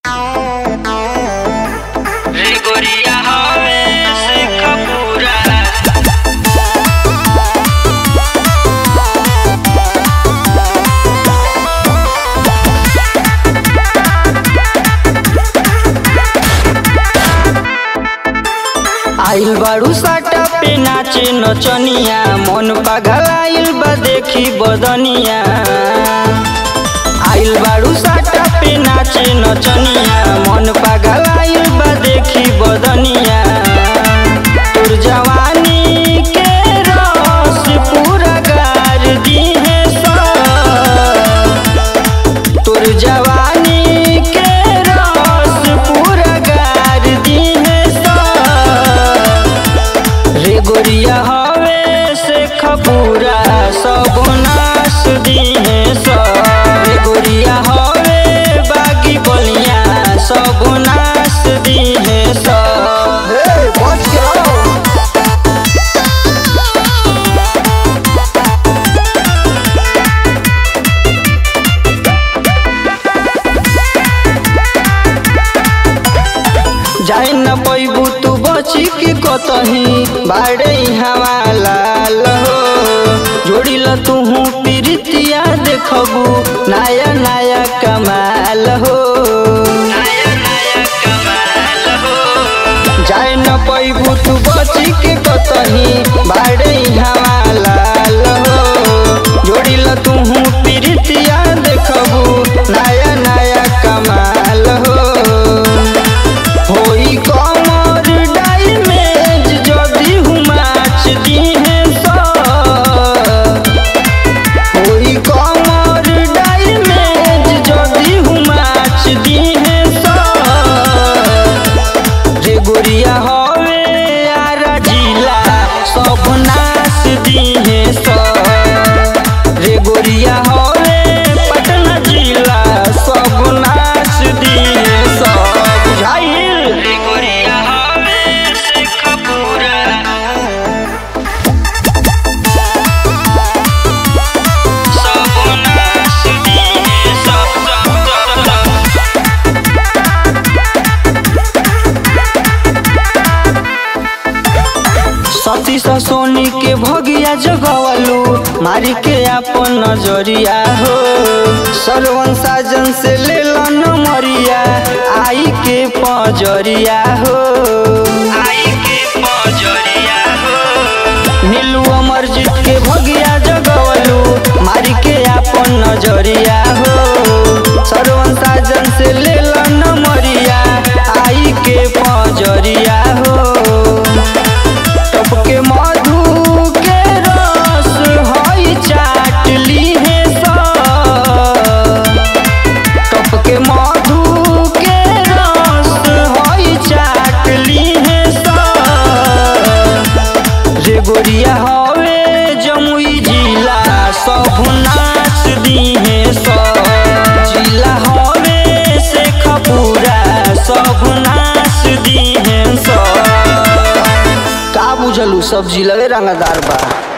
रे गोरिया हवे से खपूरा आइल बारू साटा पे नाचे नचनिया मन पगलाइल बा देखी बदनिया आइल बारू साटा पे नाचे नचनिया मन पगलाइल बा देखी बदनिया तोर जवानी के रस पूरा गार दिहे तोर जवानी के रस पूरा गार दिहे रे गोरिया हवे से खपूरा सब नाश दिहे रे गोरिया हवे बागी बलिया सब नाश दिहे जाए न पैबू तू बची के कतही बाड़े हवा लाल हो जोड़ी ल तुहू प्रीतिया देखबू नया नया कमाल हो नया नया कमाल हो जाए न पैबू तू बची के कतही बाड़े हवा लाल हो जोड़ी ल तुहू प्रीतिया देखबू नया नया कमाल हो होई कमर डाइमेज जदी हुमाच दिहे होई कमर डाइमेज जदी हुमाच दिहे रे गोरिया हवे आरा जिला सब नाश दिहे रे गोरिया हवे पटना जिला सब नाश दिहे बुझाइल रे गोरिया हवे से खपूरा सब नाश दिए सब सब सब सब सती सोनी के भगिया जगवलू मारी के अपन नजरिया हो सरवन साजन से ले मरिया आई के पजरिया हो आई के पजरिया हो नीलू अमरजीत के भगिया जगवलू मारी के अपन नजरिया हो सरवन साजन से ले मरिया आई के पजरिया हो टपके मधु के रस हई चाट लीहे टपके मधु के रस हई चाट लीहे रे गोरिया हवे जमुई जिला सब नाच दिहे जिला हवे से खपूरा सब नाच दिहे का बुझलू सब जिलवे रंगदार बा